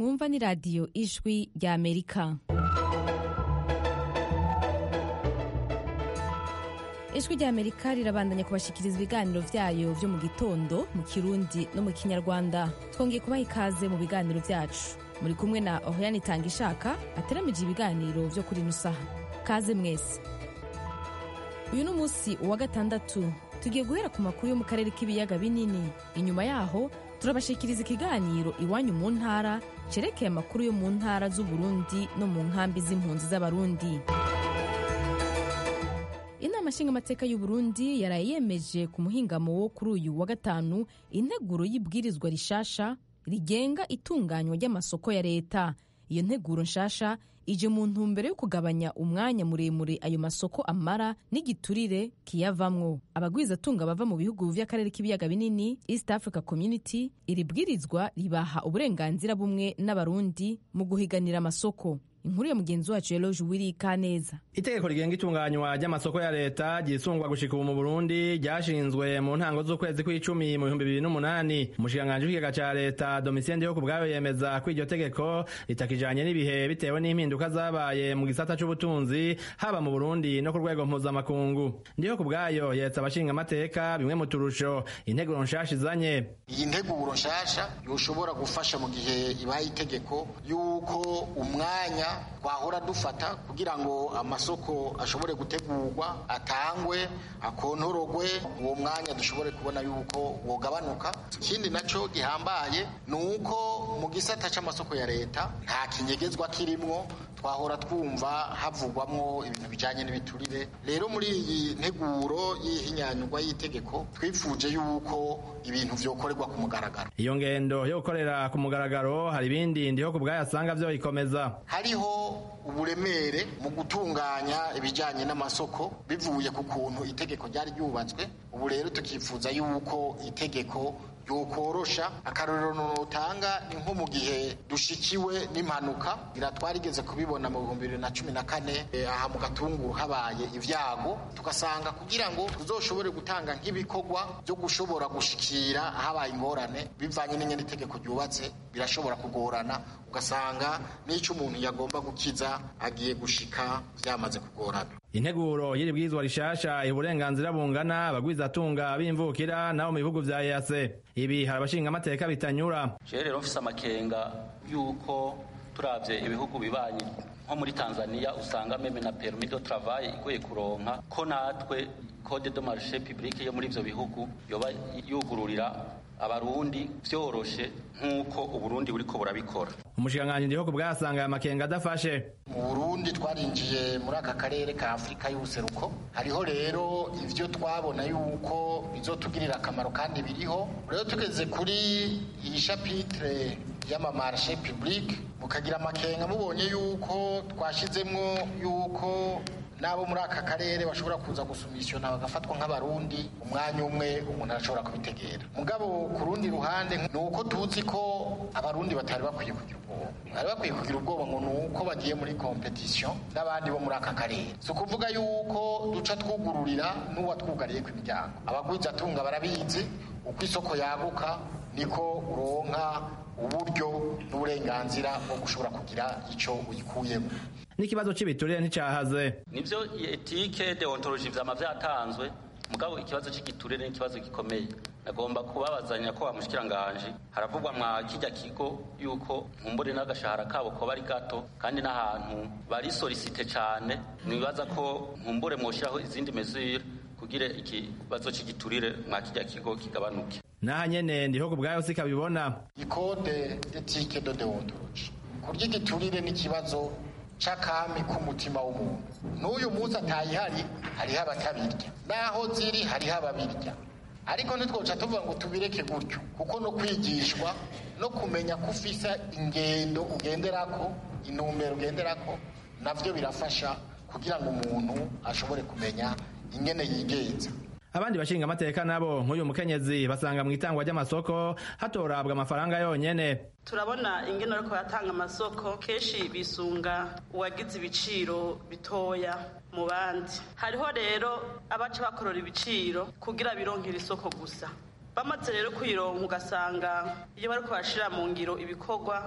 mwumva ni radiyo ijwi rya amerika ijwi rya amerika rirabandanya kubashikiriza ibiganiro vyayo vyo mu gitondo mu kirundi no mu kinyarwanda twongeye kubaha ikaze mu biganiro vyacu muri kumwe na ohiyani itanga ishaka ateramije ibiganiro vyo kuri ino saha kaze mwese uyu ni umunsi uwa gatandatu tugiye guhera ku makuru yo mu karere k'ibiyaga binini inyuma yaho turabashikiriza ikiganiro iwanyu mu ntara cerekeye amakuru yo mu ntara z'uburundi no mu nkambi z'impunzi z'abarundi inama nshingamateka y'uburundi yaraye yemeje ku muhingamo wo kuri uyu wa gatanu integuro y'ibwirizwa rishasha rigenga itunganywa ry'amasoko ya leta iyo nteguro nshasha ije mu ntumbero yo kugabanya umwanya muremure ayo masoko amara n'igiturire kiyavamwo abagwizatunga bava mu bihugu vy'akarere k'ibiyaga binini east africa community iri bwirizwa ribaha uburenganzira bumwe n'abarundi mu guhiganira amasoko inkuru ya mugenzi wacu Eloge Wiri Kaneza. Itegeko rigenga itunganywa ry'amasoko ya leta ryisungwa gushika ubu mu Burundi ryashinzwe mu ntango z'ukwezi kw'icumi mu bihumbi bibiri n'umunani. Umushikiranganji w'ikigega ca leta Domitien Ndiho ku bwayo yemeza ko iryo tegeko ritakijanye n'ibihe bitewe n'impinduka zabaye mu gisata c'ubutunzi haba mu Burundi no ku rwego mpuzamakungu. Ndiho ku bwayo yetsa abashinga amateka bimwe mu turusho integuro nshasha izanye. Iyi nteguro nshasha yoshobora gufasha mu gihe ibaye itegeko yuko umwanya twahora dufata kugira ngo amasoko ashobore gutegurwa atangwe akontorogwe uwo mwanya dushobore kubona yuko wogabanuka ikindi naco gihambaye ni uko mu gisata c'amasoko ya leta nta kinyegezwa kirimwo twahora twumva havugwamwo ibintu bijanye n'ibiturire rero muri iyi nteguro y'ihinyanyurwa y'itegeko twifuje yuko ibintu vyokorerwa ku mugaragaro iyo ngendo yo gukorera ku mugaragaro hari ibindi ndiho ku bwayo asanga vyo ikomeza hariho uburemere mu gutunganya ibijyanye n'amasoko bivuye ku kuntu itegeko ryari ryubatswe ubu rero tukifuza yuko itegeko ryokorosha akarorero nutanga ni nko mu gihe dushikiwe n'impanuka twarigeze kubibona mu bihumbi bibiri na cumi na kane aha mu gatunguru habaye ibyago tugasanga kugira ngo tuzoshobore gutanga nk'ibikorwa byo gushobora gushikira habaye ingorane bivanye n'ingene itegeko ryubatse birashobora kugorana ugasanga n'icyo umuntu yagomba gukiza agiye gushika byamaze kugorana integuro y'iri bwirizwa rishasha iha uburenganzira bungana abagwizatunga b'imvukira nabo mu bihugu vya EAC ibi hari abashinga amateka bitanyura jewe rero mfise amakenga yuko turavye ibihugu bibanyi nko muri Tanzania usanga meme na permis de travail igoye kuronka ko natwe code de marché public yo muri ivyo bihugu yoba yugururira abarundi vyoroshe nk'uko uburundi buriko burabikora umushikiranganji ndiho ku bwasanga aya makenga adafashe mu burundi twarinjiye muri aka karere ka afurika y'ubuseruko hariho rero ivyo twabona yuko bizotugirira akamaro kandi biriho rero tugeze kuri iyi chapitre y'amamarshe public mukagira amakenga mubonye yuko twashizemwo yuko n'abo muri aka karere bashobora kuza gusumisiona bagafatwa nk'abarundi umwanya umwe umuntu arashobora kubitegera mugabo ku rundi ruhande ni uko tuzi ko abarundi batari bakwiye kugira ubwoba bari bakwiye kugira ubwoba ngo ni uko bagiye muri kompetisiyo n'abandi bo muri aka karere si ukuvuga yuko duca twugururira n'uwatwugariye ku imiryango abagwizatunga barabizi uko isoko yaguka niko uronka uburyo n'uburenganzira bwo gushobora kugira icyo uyikuyemo n'ikibazo cy'ibiturire nticahaze nivyo etike deontology vyama vyatanzwe mugabo ikibazo cy'igiturire ni ikibazo gikomeye nagomba kubabazanya ko bamushikiranganje haravugwa mwa kijya kigo yuko nkumbure n'agashahara kabo ko bari gato kandi n'ahantu bari solicite cyane nibaza ko nkumbure mwoshiraho izindi mesure kugira ikibazo cy'igiturire mwa kijya kigo kigabanuke naha nyene ndiho ku bwayo sikabibona ikode etike de deontology kurya igiturire n'ikibazo c'akami k'umutima w'umuntu n'uyu munsi atayihari hariho abatabirya naho ziri hariho ababirya ariko ntitwoca tuvuga ngo tubireke gutyo kuko no kwigishwa no kumenya ko ufise ingendo ugenderako intumbero ugenderako navyo birafasha kugira ngo umuntu ashobore kumenya ingene yigenza abandi bashinga amateka nabo nk'uyu mukenyezi basanga mu itangwa ry'amasoko hatorabwa amafaranga yonyene turabona ingene ariko yatanga amasoko kenshi bisunga uwagize ibiciro bitoya mu bandi hariho rero abaca bakorora ibiciro kugira bironkere isoko gusa bamaze rero kuyironka ugasanga iyo bariko bashira mu ngiro ibikorwa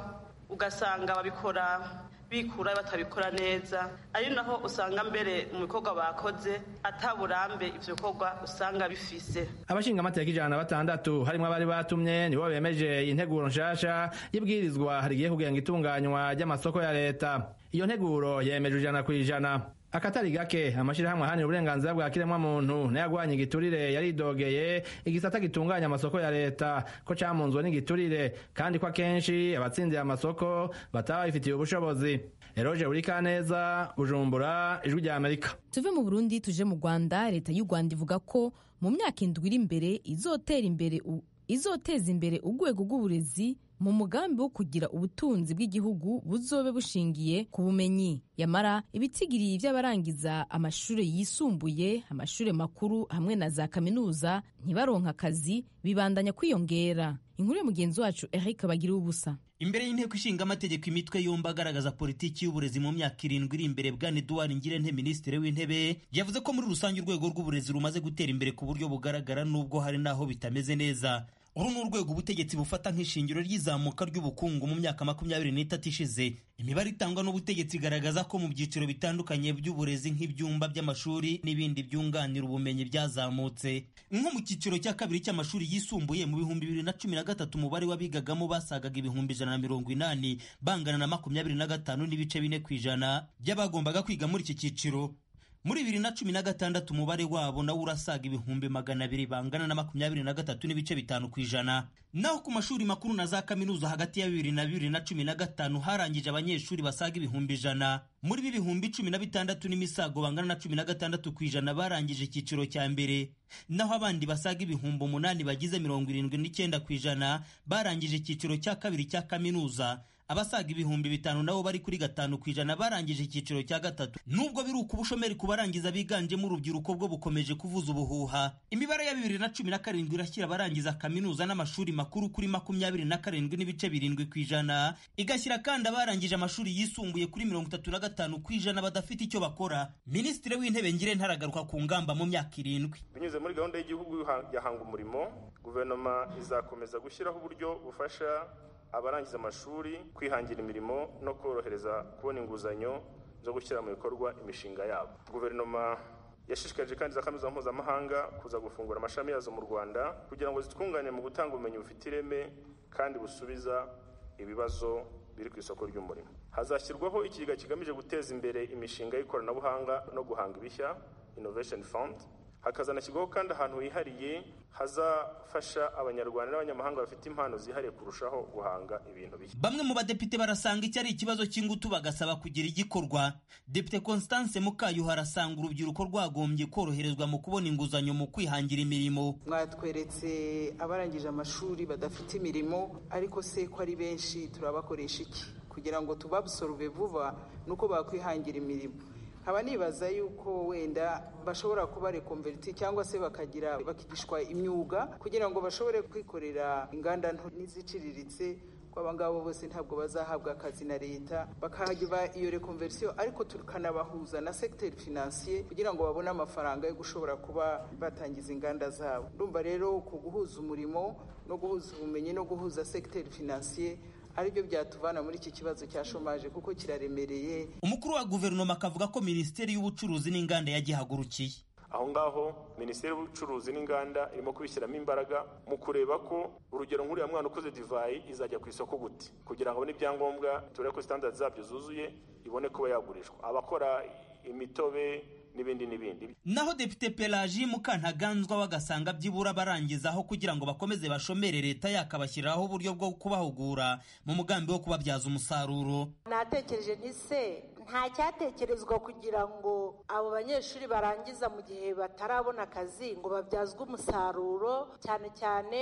ugasanga babikora bikura batabikora neza ari naho usanga mbere mu bikorwa bakoze ataburambe ivyo bikorwa usanga bifise abashinga amateka ijana na batandatu harimwo abari batumye nibo bemeje integuro nshasha y'ibwirizwa rigiye kugenga itunganywa ry'amasoko ya leta iyo nteguro yemeje ijana kw'ijana akatari gake amashirahamwe ahanira uburenganzira bwa kiremwa muntu n'ayagwanya igiturire yaridogeye igisata gitunganya amasoko ya leta ko camunzwe n'igiturire kandi ko akenshi abatsindiye amasoko bataba babifitiye ubushobozi eroje burikaneza bujumbura ijwi rya amerika tuve mu burundi tuje mu rwanda leta y'u rwanda ivuga ko mu myaka indwi iri imbere izotera imbere u- izoteza imbere urwego rw'uburezi mu mugambi wo kugira ubutunzi bw'igihugu buzobe bushingiye ku bumenyi yamara ibitigiri by'abarangiza amashuri yisumbuye amashuri makuru hamwe na za kaminuza ntibaronka akazi bibandanya kwiyongera inkuru ya mugenzi wacu eric bagira ubusa imbere y'inteko ishinga amategeko imitwe yombi agaragaza politiki y'uburezi mu myaka irindwi iri imbere bwana eduard ngirente minisitiri w'intebe yavuze ko muri rusange urwego rw'uburezi rumaze gutera imbere ku buryo bugaragara n'ubwo hari n'aho bitameze neza uru ni urwego ubutegetsi bufata nk'ishingiro ry'izamuka ry'ubukungu mu myaka makumyabiri n'itatu ishize imibare itangwa n'ubutegetsi igaragaza ko mu byiciro bitandukanye by'uburezi nk'ibyumba by'amashuri n'ibindi byunganira ubumenyi byazamutse nko mu cyiciro cya kabiri cy'amashuri yisumbuye mu bihumbi bibiri na cumi na gatatu umubare w'abigagamo basagaga ibihumbi ijana na mirongo inani bangana na makumyabiri na gatanu n'ibice bine ku ijana by'abagombaga kwiga muri iki cyiciro muri bibiri na cumi na gatandatu umubare wabo nawo urasaga ibihumbi magana abiri bangana na makumyabiri na gatatu n'ibice bitanu ku ijana naho ku mashuri makuru na za kaminuza hagati ya bibiri na bibiri na cumi na gatanu harangije abanyeshuri basaga ibihumbi ijana muri ibi bihumbi cumi na bitandatu n'imisago bangana na cumi na gatandatu ku ijana barangije icyiciro cya mbere naho abandi basaga ibihumbi umunani bagize mirongo irindwi n'icyenda ku ijana barangije icyiciro cya kabiri cya kaminuza abasaga ibihumbi bitanu nabo bari kuri gatanu ku ijana barangije icyiciro cya gatatu nubwo biri uko ubushomeri ku barangiza biganjemo urubyiruko bwo bukomeje kuvuza ubuhuha imibare ya bibiri na cumi na karindwi irashyira abarangiza kaminuza n'amashuri makuru kuri makumyabiri na karindwi n'ibice birindwi ku ijana igashyira kandi abarangije amashuri yisumbuye kuri mirongo itatu na gatanu ku ijana badafite icyo bakora minisitiri w'intebe ngire ntaragaruka ku ngamba mu myaka irindwi binyuze muri gahunda y'igihugu ya hanga umurimo guverinoma izakomeza gushyiraho uburyo bufasha abarangiza amashuri kwihangira imirimo no korohereza kubona inguzanyo zo gushyira mu bikorwa imishinga yabo guverinoma yashishikarije kandi za kaminuza mpuzamahanga kuza gufungura amashami yazo mu rwanda kugira ngo zitwungane mu gutanga ubumenyi bufite ireme kandi busubiza ibibazo biri ku isoko ry'umurimo hazashyirwaho ikigega kigamije guteza imbere imishinga y'ikoranabuhanga no guhanga ibishya innovation fund hakazanashyirwaho kandi ahantu hihariye hazafasha abanyarwanda n'abanyamahanga bafite impano zihariye kurushaho guhanga ibintu bishya bamwe mu badepite barasanga iki ari ikibazo cy'ingutu bagasaba kugira igikorwa depite constance mukayuha arasanga urubyiruko rwagombye koroherezwa mu kubona inguzanyo mu kwihangira imirimo mwatweretse abarangije amashuri badafite imirimo ariko se ko ari benshi turabakoresha iki kugira ngo tubabusorove vuba nuko bakwihangira imirimo nkaba nibaza yuko wenda bashobora kuba rekonveriti cyangwa se bakagira bakigishwa imyuga kugira ngo bashobore kwikorera inganda nto n'iziciriritse ko aba ngabo bose ntabwo bazahabwa akazi na leta bakahagira iyo rekonversiyo ariko tukanabahuza na segiteri finansiye kugira ngo babone amafaranga yo gushobora kuba batangiza inganda zabo ndumva rero ku guhuza umurimo no guhuza ubumenyi no guhuza segiteri finansiye aribyo byatuvana muri iki kibazo cya shomaje kuko kiraremereye umukuru wa guverinoma akavuga ko minisiteri y'ubucuruzi n'inganda yagihagurukiye aho ngaho minisiteri y'ubucuruzi n'inganda irimo kubishyiramo imbaraga mu kureba ko urugero nk'uriya mwana ukoze divayi izajya ku isoko gute kugira ngo abone ibyangombwa turebe ko sitandadi zabyo zuzuye ibone kuba yagurishwa abakora imitobe n'ibindi n'ibindi naho depite pelaji mukantaganzwa bagasanga byibura barangizaho kugira ngo bakomeze bashomere leta yakabashyiriraho uburyo bwo kubahugura mu mugambi wo kubabyaza umusaruro natekereje nti se nta cyatekerezwa kugira ngo abo banyeshuri barangiza mu gihe batarabona akazi ngo babyazwe umusaruro cyane cyane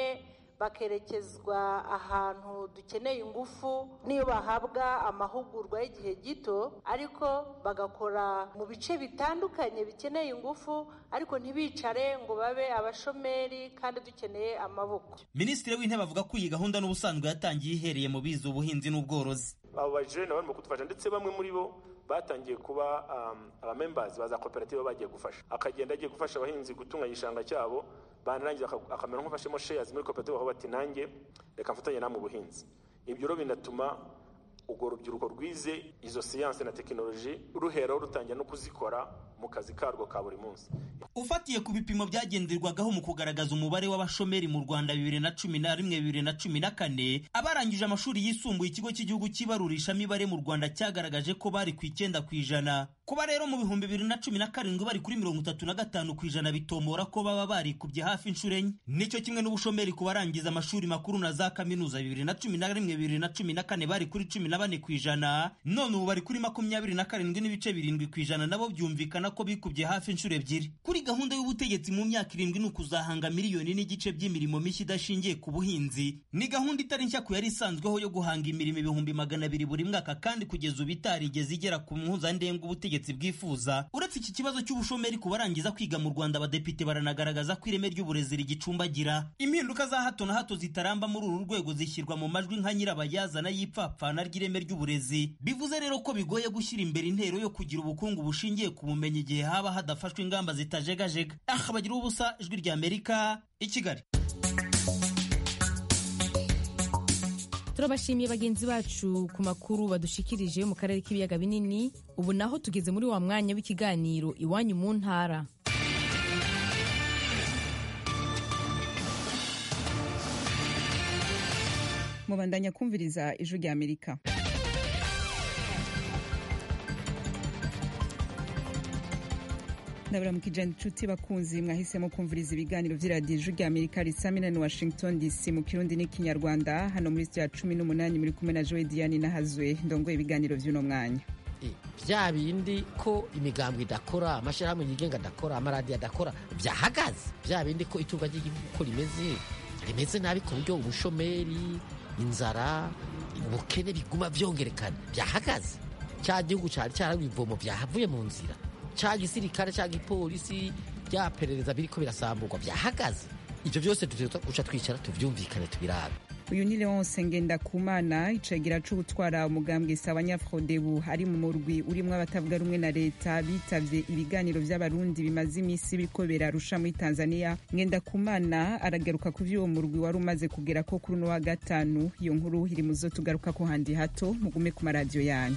bakerekezwa ahantu dukeneye ingufu niyo bahabwa amahugurwa y'igihe gito ariko bagakora mu bice bitandukanye bikeneye ingufu ariko ntibicare ngo babe abashomeri kandi dukeneye amaboko minisitiri w'intebe avuga ko iyi gahunda n'ubusanzwe yatangiye ihereye mu biza ubuhinzi n'ubworozi abo bajene barimo kudufasha ndetse bamwe muri bo batangiye kuba abamembazi ba za koperative bagiye gufasha akagenda agiye gufasha abahinzi gutunganya igishanga cyabo banarangiza akamera nk'ufashemo sheyazi muri koperative aho bati nanjye reka mfatanye namwe ubuhinzi ibyo rero binatuma urwo rubyiruko rwize izo siyanse na tekinoloji ruheraho rutangira no kuzikora mu kazi karwo ka buri munsi ufatiye ku bipimo byagenderwagaho mu kugaragaza umubare w'abashomeri mu rwanda bibiri na cumi na rimwe bibiri na cumi na kane abarangije amashuri yisumbuye ikigo cy'igihugu cy'ibarurishamibare mu rwanda cyagaragaje ko bari ku icyenda ku ijana kuba rero mu bihumbi bibiri na cumi na karindwi bari kuri mirongo itatu na gatanu ku ijana bitombora ko baba barikubye hafi inshuro enye nicyo kimwe n'ubushomeri ku barangiza amashuri makuru na za kaminuza bibiri na cumi na rimwe bibiri na cumi na kane bari kuri cumi na bane ku ijana none ubu bari kuri makumyabiri na karindwi n'ibice birindwi ku ijana nabo byumvikana ko bikubye hafi inshuro ebyiri kuri gahunda y'ubutegetsi mu myaka irindwi ni ukuzahanga miliyoni n'igice by'imirimo mishya idashingiye ku buhinzi ni gahunda itari nshya ku yari isanzweho yo guhanga imirimo ibihumbi magana abiri buri mwaka kandi kugeza ubu itarigeze igera ku mpuzandengo ubutegetsi bwifuza uretse iki kibazo cy'ubushomeri ku barangiza kwiga mu rwanda abadepite baranagaragaza ko ireme ry'uburezi rigicumbagira impinduka za hato na hato zitaramba muri uru rwego zishyirwa mu majwi nka nyirabayazana y'ipfapfana ry'ireme ry'uburezi bivuze rero ko bigoye gushyira imbere intero yo kugira ubukungu bushingiye ku bumenyi igihe haba hadafashwe ingamba zitajegajega aha bagira ubusa ijwi rya amerika i kigali turabashimiye bagenzi bacu ku makuru badushikirije mu karere k'ibiyaga binini ubu naho tugeze muri wa mwanya w'ikiganiro iwanyu mu ntara mubandanya kumviriza ijwi rya amerika ndabaramukije inshuti bakunzi mwahisemo kumviriza ibiganiro by'iradiyo ijwi rya amerika risamina ni washington dc mu kirundi n'ikinyarwanda hano muri sitiya cumi n'umunani muri kumwe na joe diane nahazwe ndongoye ibiganiro by'uno mwanya bya bindi ko imigambwe idakora amashyirahamwe yigenga adakora amaradiyo adakora byahagaze bya bindi ko itunga ry'igihugu uko rimeze rimeze nabi ku buryo ubushomeri inzara ubukene biguma byongerekana byahagaze cya gihugu cyari cyaraguye ivomo byahavuye mu nzira cya gisirikare cya gipolisi byaperereza biriko birasamburwa byahagaze ibyo byose guca twicara tubyumvikane tubirabe uyu ni leonce ngendakumana icegera c'ubutwara umugambwe sabanyafrodebu ari mu murwi urimwo abatavuga rumwe na leta bitavye ibiganiro vy'abarundi bimaze imisi biriko birarusha muri tanzania ngendakumana aragaruka ku vy'uwo murwi wari umaze kugera ko kuri uno wa gatanu iyo nkuru iri muzo tugaruka ko handi hato mugume ku maradiyo yanyu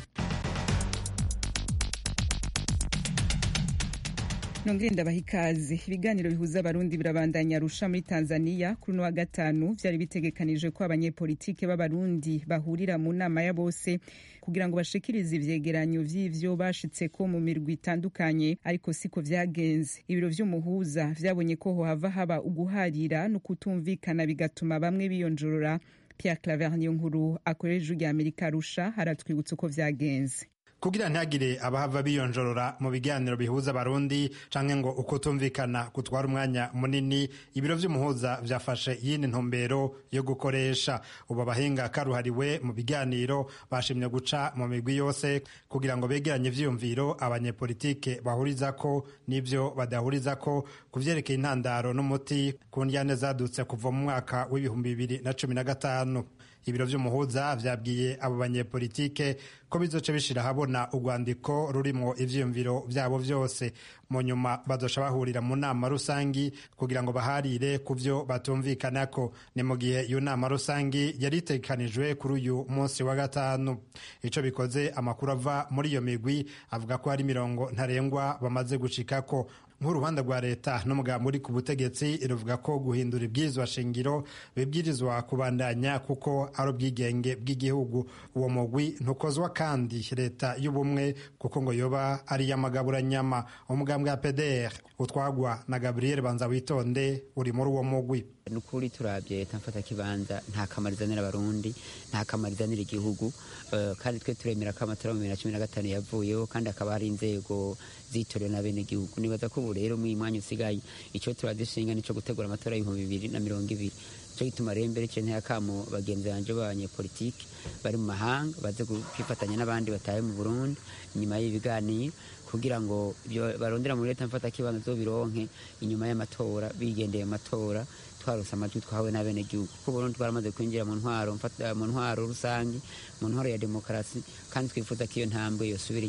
nongere ndabaha ikaze ibiganiro bihuza abarundi birabandanya arusha muri tanzania kuri uno wa gatanu vyari bitegekanijwe ko abanyepolitike b'abarundi bahurira mu nama ya bose kugira ngo bashikirize ivyegeranyo vy'ivyo bashitseko mu mirwi itandukanye ariko siko vyagenze ibiro vy'umuhuza vyabonye ko hohava haba uguharira no kutumvikana bigatuma bamwe biyonjorora pierre claver niyo nkuru akorera ijwi rya amerika arusha haratwibutsa uko vyagenze kugira ntihagire abahava biyonjorora mu biganiro bihuza abarundi canke ngo uko tumvikana gutwara umwanya munini ibiro vy'umuhuza vyafashe iyindi ntumbero yo gukoresha ubu abahinga karuhariwe mu biganiro bashimye guca mu migwi yose kugira ngo begeranye ivyiyumviro abanyepolitike bahurizako n'ivyo badahurizako ku vyerekeye intandaro n'umuti ku ndyane zadutse kuva mu mwaka w'ibihumbi bibiri na cumi na gatanu ibiro vy'umuhuza vyabwiye abo banyepolitike ko bizoca bishira habona urwandiko rurimwo ivyiyumviro vyabo vyose mu nyuma bazoca bahurira mu nama rusangi kugira ngo baharire ku vyo batumvikanako ni mu gihe iyo nama rusangi yari itegekanijwe kuri uyu munsi wa gatanu ico bikoze amakuru ava muri iyo migwi avuga ko hari mirongo ntarengwa bamaze gushikako nk'uruhande rwa leta n'umugambi uri ku butegetsi ruvuga ko guhindura ibwirizwa shingiro bibwirizwa kubandanya kuko ari ubwigenge bw'igihugu uwo mugwi ntukozwa kandi leta y'ubumwe kuko ngo yoba ari iy'amagaburanyama umugambi wa pdr utwagwa na gabriel banza witonde uri muri uwo mugwi ni ukuri turabye leta mfata kibanza nta kamaro izanira abarundi nta kamaro izanira igihugu kandi twe turemera ko amatora mu bibiri na cumi na gatanu yavuyeho kandi hakaba hari inzego zitorewe na bene gihugu nibaza ko ubu rero mu mwanya usigaye icyo turadushinga nicyo gutegura amatora y'ibihumbi bibiri na mirongo ibiri cyo gituma rero mbere nteye akamo bagenzi banje b'abanyepolitiki bari mu mahanga baze kwifatanya n'abandi bataye mu burundi inyuma y'ibiganiro kugira ngo barondera muri leta mfata kibanza zo bironke inyuma y'amatora bigendeye amatora twarose amajwi twahawe n'abenegihugu kuko Burundi twaramaze kwinjira mu ntwaro mu ntwaro rusange mu ntwaro ya demokarasi kandi twifuza ko iyo ntambwe yosubira inyuma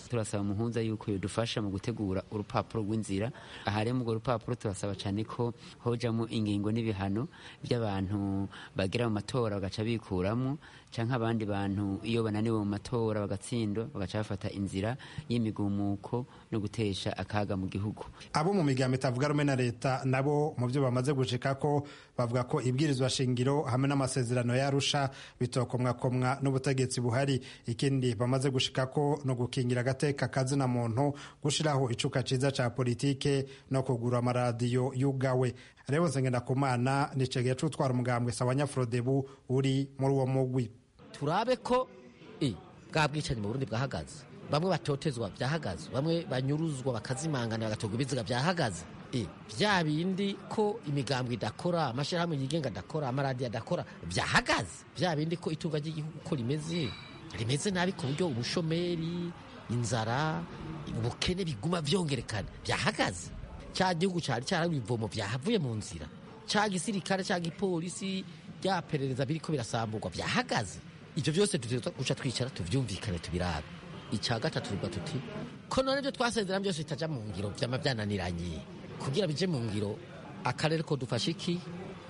turasaba umuhuza yuko yodufasha mu gutegura urupapuro rw'inzira aha rero urwo rupapuro turasaba cyane ko hojamo ingingo n'ibihano by'abantu bagera mu matora bagaca bikuramo cyangwa abandi bantu iyo bananiwe mu matora bagatsindwa bagaca bafata inzira y'imigumuko no gutesha akaga mu gihugu abo mu migambo itavuga rumwe na leta nabo mu byo bamaze gushika ko bavuga ko ibwirizwa shingiro hamwe n'amasezerano yarusha bitokomwakomwa n'ubutegetsi buhari ikindi bamaze gushika ko no gukingira agateka kazina muntu gushiraho icuka ciza ca politike no kugura amaradiyo yugawe rero nsengenda kumana nicegeye c'utwara umugambwe sawa nyafrodebu uri muri uwo mugwi turabe ko e, bwa bwicanyi mu burundi bwahagaze bamwe batotezwa byahagaze bamwe banyuruzwa bakazimangana bagatorwa ibiziga byahagaze e, bya bindi ko imigambwe idakora amashyirahamwe yigenga adakora amaradiyo adakora byahagaze bya bindi ko itunga ry'igihugu ko rimeze rimeze nabi ku buryo ubushomeri inzara ubukene biguma byongerekana byahagaze cya gihugu cyari cyaraho ibivomo byahavuye mu nzira cya gisirikare cya gipolisi bya perereza biriko birasamburwa byahagaze ibyo byose dutegerezwa guca twicara tuvyumvikane tubirabe icya gatatu tuvuga tuti ko none ibyo twasezerana byose bitaja mu ngiro vyama byananiranye kugira bije mu ngiro akarere ko dufasha iki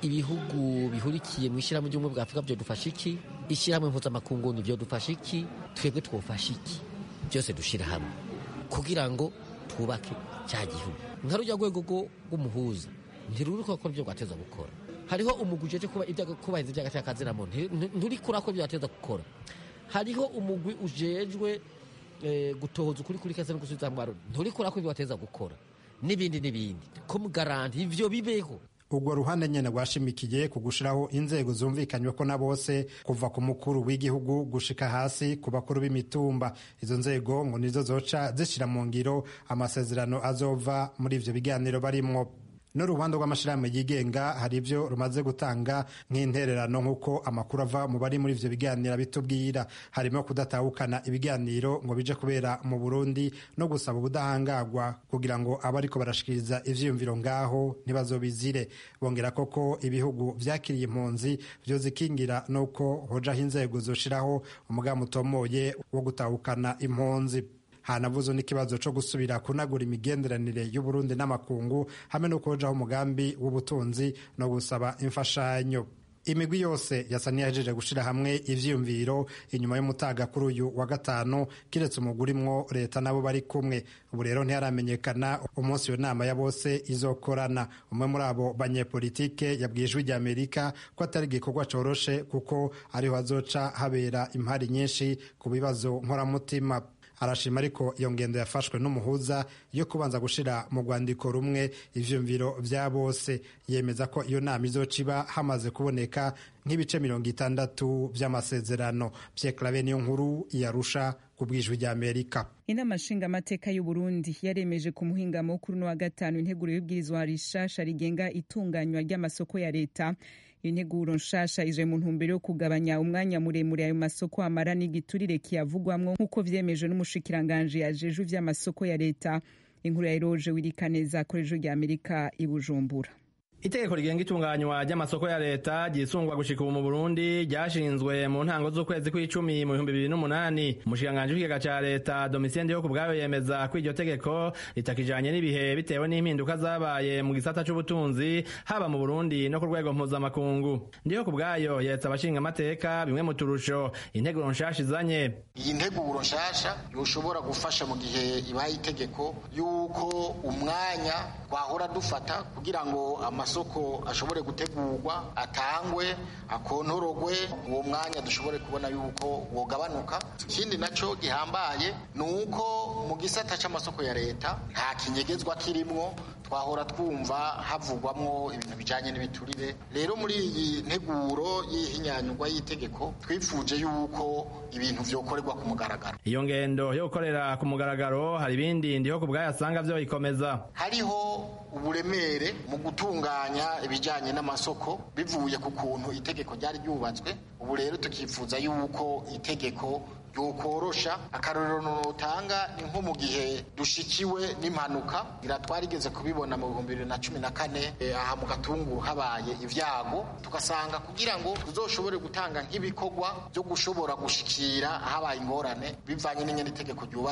ibihugu bihurikiye mu ishyirahamwe ry'ubumwe bwa afurika byo dufasha iki ishyirahamwe mpuzamakungu ni byo dufasha iki twebwe twofasha iki byose dushira hamwe kugira ngo twubake cya gihugu nka rujya rwego rw'umuhuza ntiruri gukora ibyo rwateza gukora hariho umugwi ujeje kubahiriza iby'agaciro kazina muntu nturi kurakora ibyo wateza gukora hariho umugwi ujejwe gutohoza ukuri kuri kase no gusubiza mu nturi kurakora ibyo wateza gukora n'ibindi n'ibindi ko mugaranti ivyo bibeho urwo ruhande nyene rwashimikiye ku gushiraho inzego zumvikanywe ko na bose kuva ku mukuru w'igihugu gushika hasi ku bakuru b'imitumba izo nzego ngo nizo zoca zishira mu ngiro amasezerano azova muri ivyo biganiro barimwo n'uruhande rw'amashirahamwe yigenga hari ibyo rumaze gutanga nk'intererano nk'uko amakuru ava mu bari muri ivyo biganiro bitubwira harimo kudatahukana ibiganiro ngo bije kubera mu burundi no gusaba ubudahangagwa kugira ngo abariko barashikiriza ivyiyumviro ngaho ntibazobizire bongera koko ibihugu vyakiriye impunzi vyozikingira nuko hojaho inzego zoshiraho umugambi utomoye wo gutahukana impunzi hanavuze n'ikibazo cyo gusubira kunagura imigenderanire y'uburundi n'amakungu hamwe no kujaho umugambi w'ubutunzi no gusaba imfashanyo imigwi yose yasa n'iyahejeje gushyira hamwe ivyiyumviro inyuma y'umutaga kuri uyu wa gatanu kiretse umuguri mwo leta nabo bari kumwe ubu rero ntiharamenyekana umunsi iyo nama ya bose izokorana umwe muri abo banyepolitike yabwiye ijwi rya amerika ko atari igikorwa coroshe kuko ariho hazoca habera impari nyinshi ku bibazo nkoramutima arashima ariko iyo ngendo yafashwe n'umuhuza yo kubanza gushira mu rwandiko rumwe ivyumviro vya bose yemeza ko iyo nama izoca iba hamaze kuboneka nk'ibice mirongo itandatu vy'amasezerano Pierre niyo nkuru yarusha ku bwijwi rya Amerika inama nshingamateka y'u Burundi yaremeje ku muhingamo kuri wa gatanu integuro y'ubwirizwa rishasha rigenga itunganywa ry'amasoko ya leta iyo nteguro nshasha ije mu ntumbero yo kugabanya umwanya muremure ayo masoko amara n'igiturire kiyavugwamwo nk'uko vyemejwe n'umushikiranganji yajejwe ivy'amasoko ya leta inkuru ya eroje wirikaneza akoresho rya amerika i bujumbura itegeko rigenga itunganywa ry'amasoko ya leta ryisungwa gushika ubu mu burundi ryashinzwe mu ntango z'ukwezi kw'icumi mu bihumbi bibiri n'umunani umushikiranganji w'ikigega ca leta domitien yo ku bwayo yemeza ko iryo tegeko ritakijanye n'ibihe bitewe n'impinduka zabaye mu gisata c'ubutunzi haba mu burundi no ku rwego mpuzamakungu ndiyo ku bwayo yeretse abashinga amateka bimwe mu turusho integuro nshasha izanye iyi nteguro nshasha yoshobora gufasha mu gihe ibaye itegeko yuko umwanya twahora dufata kugira ngo amasoko ashobore gutegurwa atangwe akontorogwe uwo mwanya dushobore kubona yuko wogabanuka ikindi naco gihambaye ni uko mu gisata c'amasoko ya leta nta kinyegezwa kirimwo twahora twumva havugwamwo ibintu bijanye n'ibiturire rero muri iyi nteguro y'ihinyanyurwa y'itegeko twifuje yuko ibintu vyokorerwa ku mugaragaro iyo ngendo yo gukorera ku mugaragaro hari ibindi ndiho ku bwayo asanga vyoyikomeza hariho uburemere mu gutunganya ibijyanye n'amasoko bivuye ku kuntu itegeko ryari ryubatswe ubu rero tukifuza yuko itegeko ryokorosha akarorero notanga ni nko mu gihe dushikiwe n'impanuka twarigeze kubibona mu bihumbi bibiri na cumi na kane aha mu gatunguru habaye ibyago tugasanga kugira ngo tuzoshobore gutanga nk'ibikorwa byo gushobora gushikira habaye ingorane bivanye n'ingene itegeko ryubatse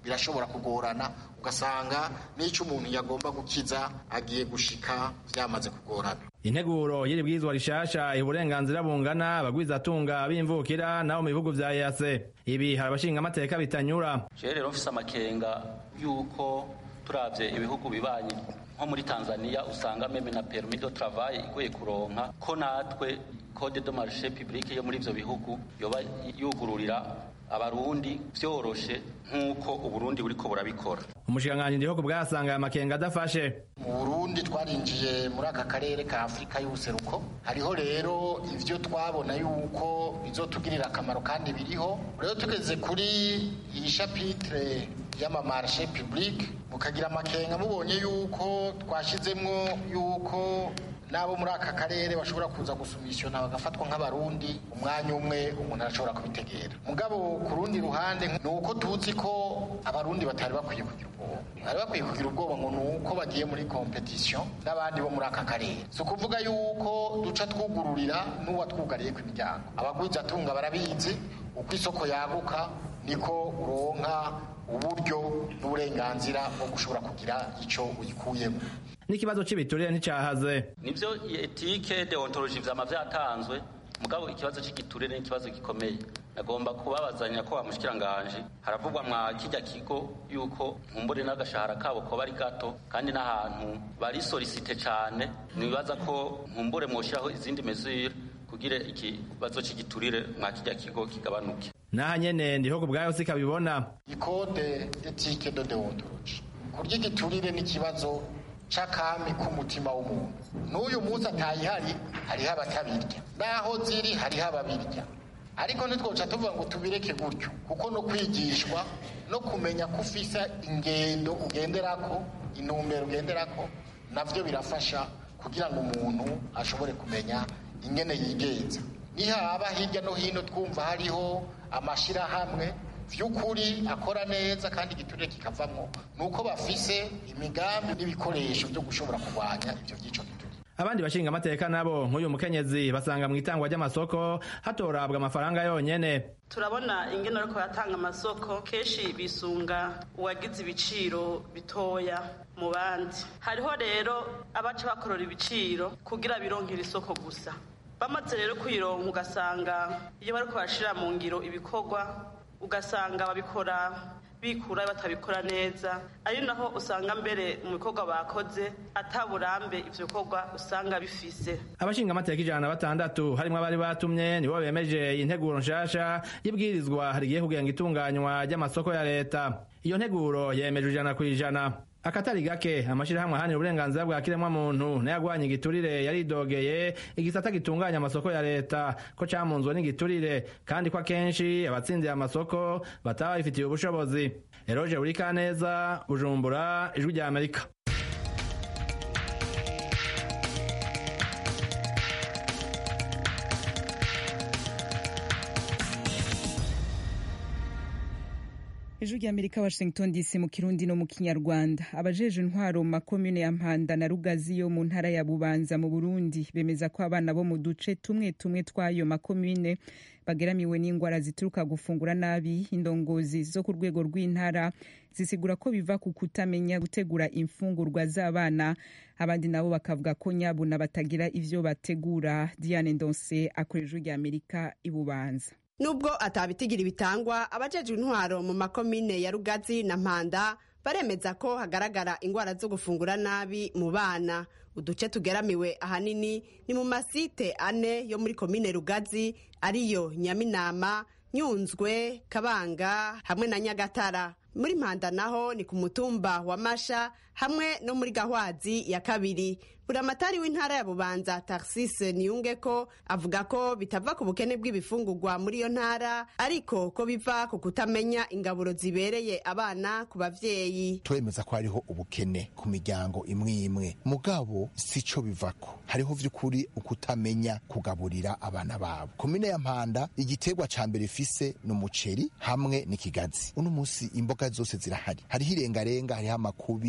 birashobora kugorana ugasanga n'icyo umuntu yagomba gukiza agiye gushika byamaze kugorana integuro y'iri bwirizwa rishasha iha uburenganzira bungana abagwizatunga b'imvukira nabo mu bihugu vya EAC ibi hari abashinga amateka bitanyura jewe rero mfise amakenga yuko turavye ibihugu bibanye nko muri Tanzania usanga meme na permis de travail igoye kuronka ko natwe code de marché public yo muri ivyo bihugu yoba yugururira abarundi vyoroshe nk'uko uburundi buriko burabikora umushikiranganji ndiho bwasanga aya makenga adafashe mu burundi twarinjiye muri aka karere ka afurika y'ubuseruko hariho rero ivyo twabona yuko bizotugirira akamaro kandi biriho rero tugeze kuri iyi shapitire y'amamarshe public mukagira amakenga mubonye yuko twashizemwo yuko n'abo muri aka karere bashobora kuza gusumishona bagafatwa nk'abarundi umwanya umwe umuntu arashobora kubitegera mugabo ku rundi ruhande ni uko tuzi ko abarundi batari bakwiye kugira ubwoba bari bakwiye kugira ubwoba ngo ni uko bagiye muri kompetisiyo n'abandi bo muri aka karere si ukuvuga yuko duca twugururira n'uwatwugariye ku imiryango abagwizatunga barabizi uko isoko yaguka niko uronka uburyo n'uburenganzira bwo gushobora kugira icyo uyikuyemo n'ikibazo cy'ibiturire nticahaze nivyo etike deontology vyama vyatanzwe mugabo ikibazo cy'igiturire ni ikibazo gikomeye nagomba kubabazanya ko bamushikiranganje haravugwa mwa kijya kigo yuko nkumbure n'agashahara kabo ko bari gato kandi n'ahantu bari solicite cane nibaza ko nkumbure mwoshiraho izindi mesure kugira ikibazo cy'igiturire mwa kijya kigo kigabanuke naha nyene ndiho ku bwayo sikabibona ikode etike de deontology kurya igiturire n'ikibazo c'akami k'umutima w'umuntu n'uyu munsi atayihari hariho abatabirya naho ziri hariho ababirya ariko ntitwoca tuvuga ngo tubireke gutyo kuko no kwigishwa no kumenya ko ufise ingendo ugenderako intumbero ugenderako navyo birafasha kugira ngo umuntu ashobore kumenya ingene yigenza nihaba hirya no hino twumva hariho amashirahamwe vy'ukuri akora neza kandi igiturire kikavamwo nuko bafise imigambi n'ibikoresho byo gushobora kurwanya ivyo vyico giturire abandi bashinga amateka nabo nk'uyu mukenyezi basanga mu itangwa ry'amasoko hatorabwa amafaranga yonyene turabona ingene ariko yatanga amasoko kenshi bisunga uwagize ibiciro bitoya mu bandi hariho rero abaca bakorora ibiciro kugira bironkere isoko gusa bamaze rero kuyironka ugasanga iyo bariko barashira mu ngiro ibikorwa ugasanga babikora bikura batabikora neza ari naho usanga mbere mu bikorwa bakoze ataburambe ivyo bikorwa usanga bifise abashinga amateka ijana na batandatu harimwo abari batumye nibo bemeje integuro nshasha y'ibwirizwa rigiye kugenga itunganywa ry'amasoko ya leta iyo nteguro yemejwe ijana ku ijana akatari gake amashirahamwe ahanira uburenganzira bwa kiremwa muntu n'ayagwanya igiturire yaridogeye igisata gitunganya amasoko ya leta ko camunzwe n'igiturire kandi ko akenshi abatsindiye amasoko bataba babifitiye ubushobozi eroje buri kaneza bujumbura ijwi rya amerika ejo ry'amerika washington dc mu kirundi no mu kinyarwanda abajeje intwaro mu makomune ya mpanda na rugazi yo mu ntara ya bubanza mu burundi bemeza ko abana bo mu duce tumwe tumwe tw'ayo makomune bageramiwe n'indwara zituruka gufungura nabi indongozi zo ku rwego rw'intara zisigura ko biva ku kutamenya gutegura imfungurwa z'abana abandi nabo bakavuga ko nyabuna batagira ivyo bategura diane ndonse akora ijwi ry'amerika i bubanza nubwo atabitigira ibitangwa abajejwe intwaro mu makomine ya rugazi na mpanda baremeza ko hagaragara ingwara zo gufungura nabi mu bana uduce tugeramiwe ahanini ni mu masite ane yo muri komine rugazi ariyo nyaminama nyunzwe kabanga hamwe na nyagatara muri mpanda naho ni ku mutumba wa masha hamwe no muri gahwazi ya kabiri buramatari w'intara ya bubanza tarsise niyunge ko avuga ko bitava ku bukene bw'ibifungurwa muri iyo ntara ariko ko biva ku kutamenya ingaburo zibereye abana ku bavyeyi turemeza ko hariho ubukene ku miryango imwe imwe mugabo sico bivako hariho vy'ukuri ukutamenya kugaburira abana babo komine ya mpanda igiterwa ca mbere ifise ni umuceri hamwe n'ikigazi uno musi imboga zose zirahari hariho irengarenga hariho amakubi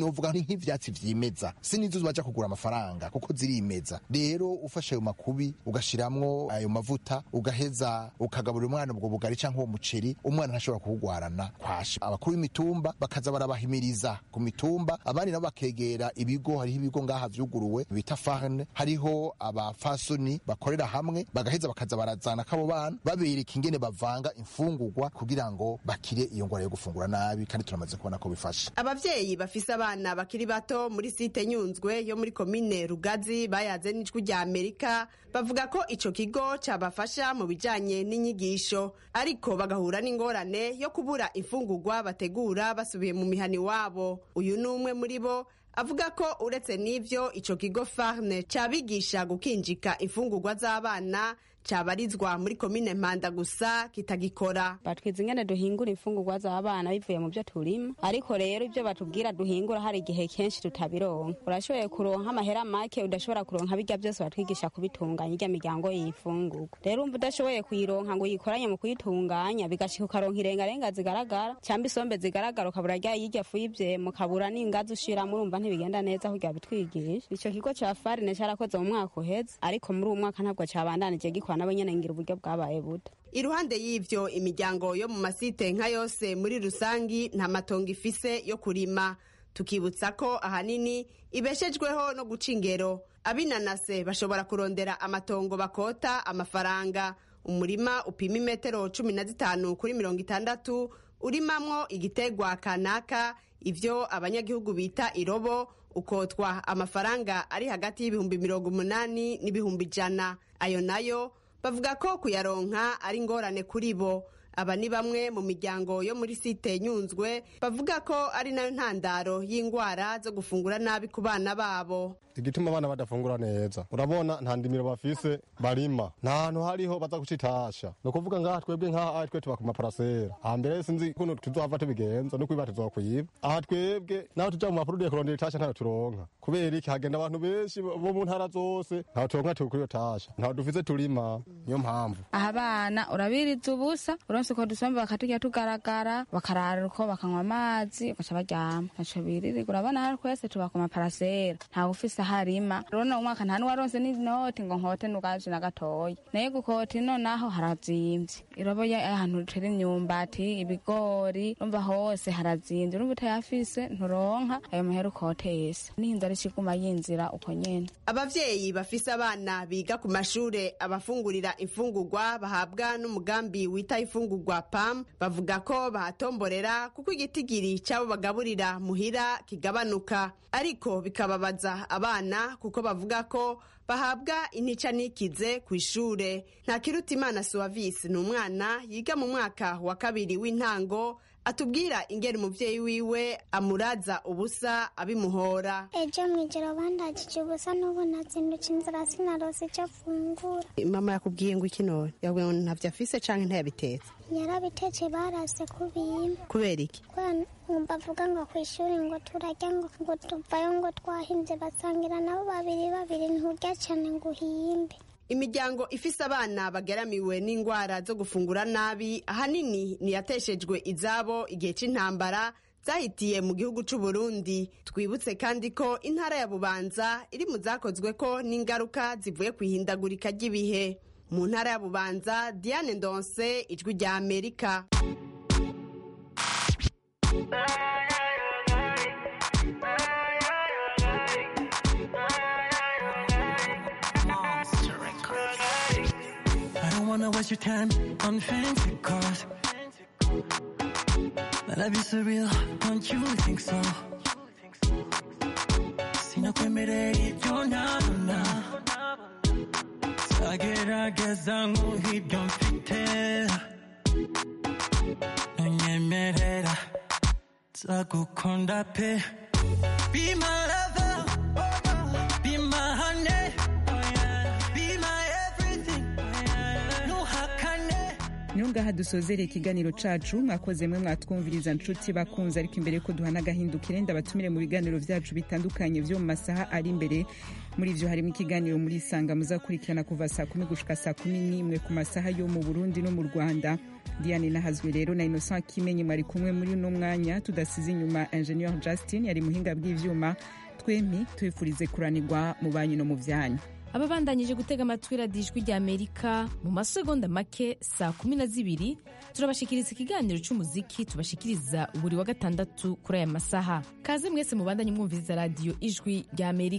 novuga ni nk'ivyatsi vyimeza si nizo baja kugura amafaranga kuko zirimeza rero ufashe ayo makubi ugashiramwo ayo mavuta ugaheza ukagaburira umwana ubwo bugari canke uwo muceri umwana ntashobora kuwugwarana kwasha abakuru b'imitumba bakaza barabahimiriza ku mitumba abandi nabo bakegera ibigo hariho ibigo ngaha vyuguruwe bita farne hariho abafasoni bakorera hamwe bagaheza bakaza barazana kabo bana babereka ingene bavanga imfungurwa kugira ngo bakire iyo ngwara yo gufungura nabi kandi turamaze kubona ko bifasha abavyeyi bafise abana bakiri bato muri site nyunzwe yo muri komine rugazi bayaze n'ijwi rya amerika bavuga ko ico kigo cabafasha mu bijanye n'inyigisho ariko bagahura n'ingorane yo kubura imfungurwa bategura basubiye mu mihani wabo uyu ni umwe muri bo avuga ko uretse n'ivyo ico kigo farne cabigisha gukinjika imfungurwa z'abana cabarizwa muri komine mpanda gusa kitagikora batwiza ingene duhingura imfungurwa z'abana bivuye mu byo turima ariko rero ibyo batubwira duhingura hari igihe kenshi tutabironka urashoboye kuronka amahera make udashobora kuronka birya byose batwigisha kubitunganya irya miryango yifungurwa rero umva udashoboye kuyironka ngo uyikoranye mu kuyitunganya bigashika ukaronka irengarenga zigaragara cyangwa isombe zigaragara ukabura rya yirya fu y'ivyema ukabura n'ingazi ushiramo urumva ntibigenda neza kugira bitwigisha ico kigo ca farine carakoze mu mwaka uheze ariko muri uwo mwaka ntabwo cabandanije gikora nabo nyene ngira uburyo bwabaye buto iruhande y'ivyo imiryango yo mu masite nka yose muri rusangi nta matongo ifise yo kurima tukibutsa ko ahanini ibeshejweho no guca ingero abinanase bashobora kurondera amatongo bakota amafaranga umurima upima imetero cumi na zitanu kuri mirongo itandatu urimamwo igitegwa kanaka ivyo abanyagihugu bita irobo ukotwa amafaranga ari hagati y'ibihumbi mirongo umunani n'ibihumbi ijana ayo nayo bavuga ko kuyaronka ari ingorane kuri bo aba ni bamwe mu miryango yo muri site nyunzwe bavuga ko ari nayo ntandaro y'indwara zo gufungura nabi ku bana babo igituma abana badafungura neza urabona nta ndimiro bafise barima nta hantu hariho baza gucitasha ni ukuvuga ngaha twebwe nk'aha twe tuba ku maparasera hambere sinzi kuno tuzohava tubigenza no kwiba tuzokwiba aha twebwe naho tuja mu mapurudiye kurondera itasha ntayo turonka kubera iki hagenda abantu benshi bo mu ntara zose ntaho turonka turi kuri iyo tasha ntaho dufise turima niyo mpamvu aha abana urabiriza ubusa uronse uko dusomba bakaturya tugaragara bakarara uko bakanywa amazi bagaca baryama ntaco biririrwa urabona hari twese tuba ku maparasera ntawe ufise harima rona umwaka nta nuwaronse n'inoti ngo nkote nugaje na gatoya naye gukota ino naho harazimvye iroboye ahantu dutera imyumbati ibigori urumva hose harazimvye urumva utayafise nturonka ayo mahera ukotese n'inzara ikiguma yinzira uko nyene abavyeyi bafise abana biga ku mashure abafungurira imfungurwa bahabwa n'umugambi wita imfungurwa pam bavuga ko bahatomborera kuko igitigiri c'abo bagaburira muhira kigabanuka ariko bikababaza abana kuko bavuga ko bahabwa intica nikize ku ishure nta kiruta imana suwavisi ni umwana yiga mu mwaka wa kabiri w'intango atubwira ingeri umuvyeyi wiwe amuraza ubusa abimuhora ejo mwijoro bandagije ubusa n'ubu nazindutse inzira sinarose icyo afungura mama yakubwiye ngo iki none yabwiye ngo ntavyo afise canke ntayabitetse yarabitetse barase kubimba kubera iki bavuga ngo ku ishuri ngo turarya ngo ngo tuvayo ngo twahimbye basangira nabo babiri babiri nturya cyane ngo uhimbe imiryango ifise abana bageramiwe n'indwara zo gufungura nabi ahanini niyateshejwe izabo igihe c'intambara zahitiye mu gihugu c'u Burundi twibutse kandi ko intara ya Bubanza iri mu zakozwe ko n'ingaruka zivuye ku ihindagurika ry'ibihe mu ntara ya Bubanza Diane Ndonse ijwi rya Amerika I don't wanna waste your time on fancy cars. My life is surreal, don't you think so? Sinakwemerera ibyo ntabona Nzagerageza nguhe ibyo mfite Ntunyemerera nzagukunda pe Be my lover, be my honey, be my everything Ntuhakane niwo ngaha dusozereye ikiganiro cacu mwakoze mwe mwatwumviriza nshuti bakunze ariko imbere yuko duhana agahindukire ndabatumire mu biganiro vyacu bitandukanye vyo mu masaha ari imbere muri vyo harimo ikiganiro muri isanga muzakurikirana kuva saa kumi gushika saa kumi n'imwe ku masaha yo mu burundi no mu rwanda diane nahazwe rero na innocent kimenyi mwari kumwe muri uno mwanya tudasize inyuma ingenieur justin yari muhinga bw'ivyuma twempi tubifurize kuranirwa mu banyu no mu vyanyu ababandanyije gutega amatwi radiyo ijwi rya amerika mu masegonda make saa kumi na zibiri turabashikiriza ikiganiro cy'umuziki tubashikiriza buri wa gatandatu kuri aya masaha kaze mwese mubandanye mwumviriza radiyo ijwi rya amerika